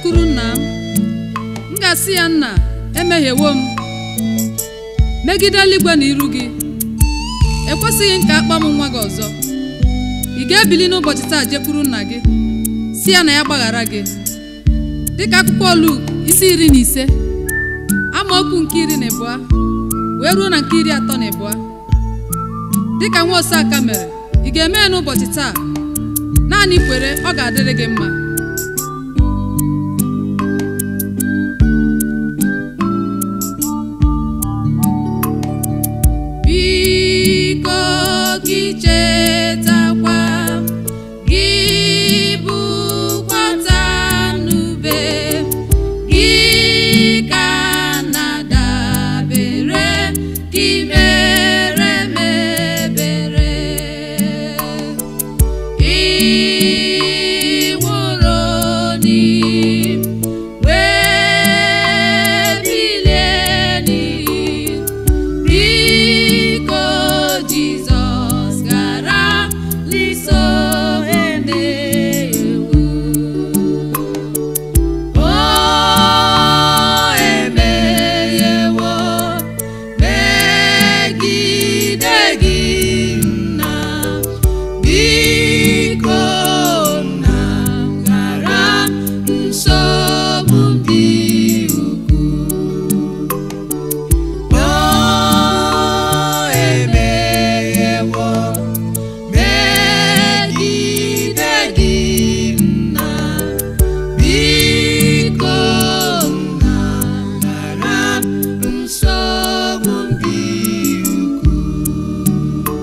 jekwuru nna m m ga-asị ya nna emehiewo m megide eluigwe na iru gị ekwesịghị m ka akpa m nwa gị ọzọ ị ga-ebili n'ụbọchị taa jekwuru nna gị si ya na ya gbaghara gị dịka akwụkwọ Luk isi iri na ise amaokwu nke iri na ịbụọ wee ruo na nke iri atọ na ịbụọ dịka nwa oseaka mere ị ga-eme ya n'ụbọchị taa naanị kwere ọ ga-adịrị gị mma biko gị chetakwa gị bụkwata m n'ube gị ka na-adabere gị mere m ebere ị nwụrụ n'igwe bilie n'igwe biko jizọs gara liso emewo o emeyewo megide gị nna biko nna ghara nsogbu dị ukwuu o emeghewo megide gị nna biko nna ghara nsogbu dị ukwuu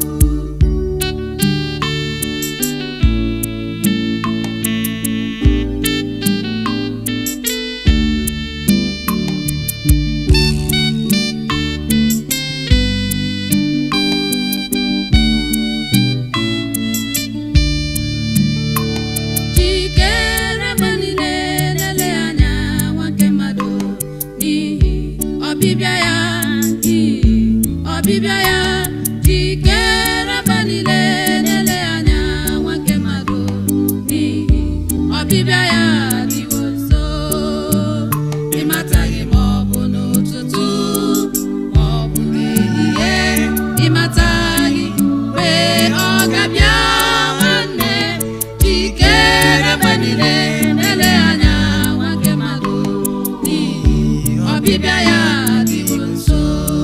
jikere mgbe niile na-ele anya nwa nke mmadụ n'ihi ọbịbịa ya n'ihi ọbịbịa ya jikere mgbe niile na-ele anya nwa nke mmadụ n'ihi ọbịbịa ya dịwo nso ịmataghị ma ọ bụ n'ụtụtụ ma ọ bụ n'ehihie ịmataghị mgbe ọ ga-abịa nwanne jikere mgbe niile na-ele anya nwa nke mmadụ n'ihi ọbịbịa ya dịwo nso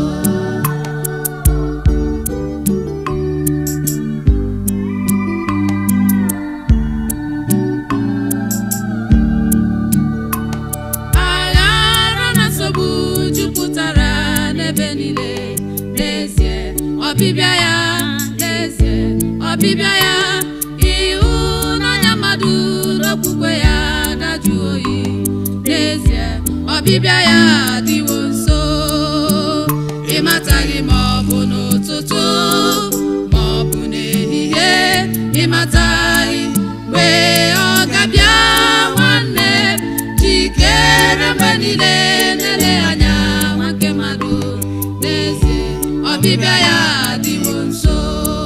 aghara na nsogbu jupụtara n'ebe niile n'ezie ọbịbịa ya n'ezie ọbịbịa ya ịhụnanya mmadụ n'okwukwe ya dajụ oyi n'ezie ọbịbịa ya adịwo nso ịmataghị ma ọ bụ n'ụtụtụ ma ọ bụ n'ehihie ịmataghị mgbe ọ ga-abịa nwanne jikere mgbe niile na-ele anya nwa nke mmadụ n'ezie ọbịbịa ya adịwo nso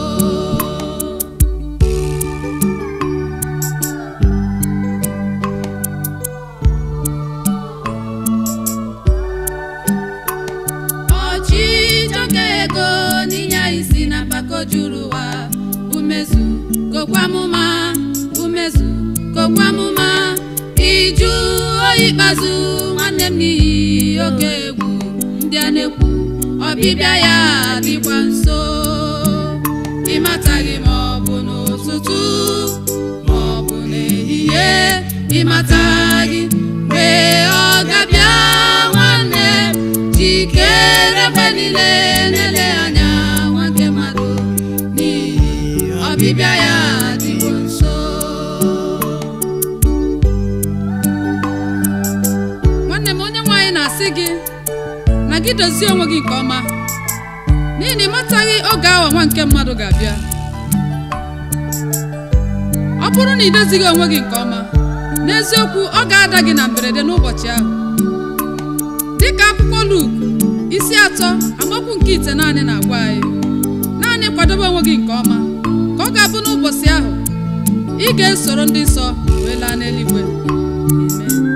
ọchịchọ ka ego n'inye isi na mpako juru ụwa umezu kokwamụma umezu kokwamụma iju oyi ikpeazụ nwanne m n'ihi oke egwu ndị a na-ekwu ọbịbịa ya dịkwa nso ịmataghị ma ọ bụ n'ụtụtụ ma ọ bụ n'ehihie ịmataghị mgbe ọ ga-abịa nwanne jikere mgbe niile na-ele anya nwa nke mmadụ n'ihi ọbịbịa ya dịwo nso nwanne m onye nwaanyị na-asị gị na gị dozie onwe gị nke ọma n'ihi na ịmataghị oge awa nwa nke mmadụ ga-abịa ọ bụrụ na ị dozighị onwe gị nke ọma n'eziokwu ọ ga-ada gị na mberede n'ụbọchị ahụ dịka akwụkwọ Luk isi atọ amaokwu nke ite naanị na-agwa anyị naanị kwadobe onwe gị nke ọma ka ọ ga-abụ n'ụbọchị ahụ ị ga-esoro ndị nsọ wee laa n'eluigwe amen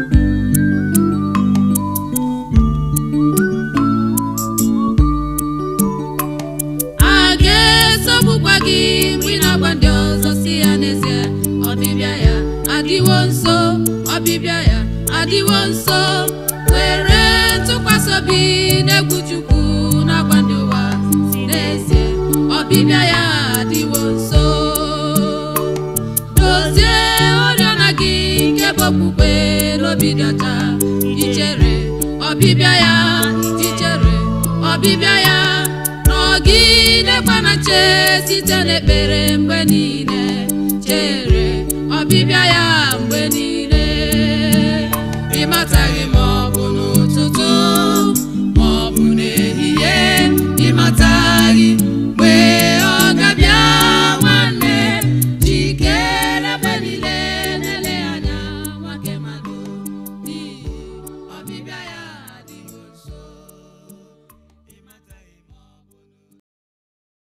ọbịbịa ya nọgidekwa na chere site n'ekpere mgbe niile chere ọbịbịa ya mgbe niile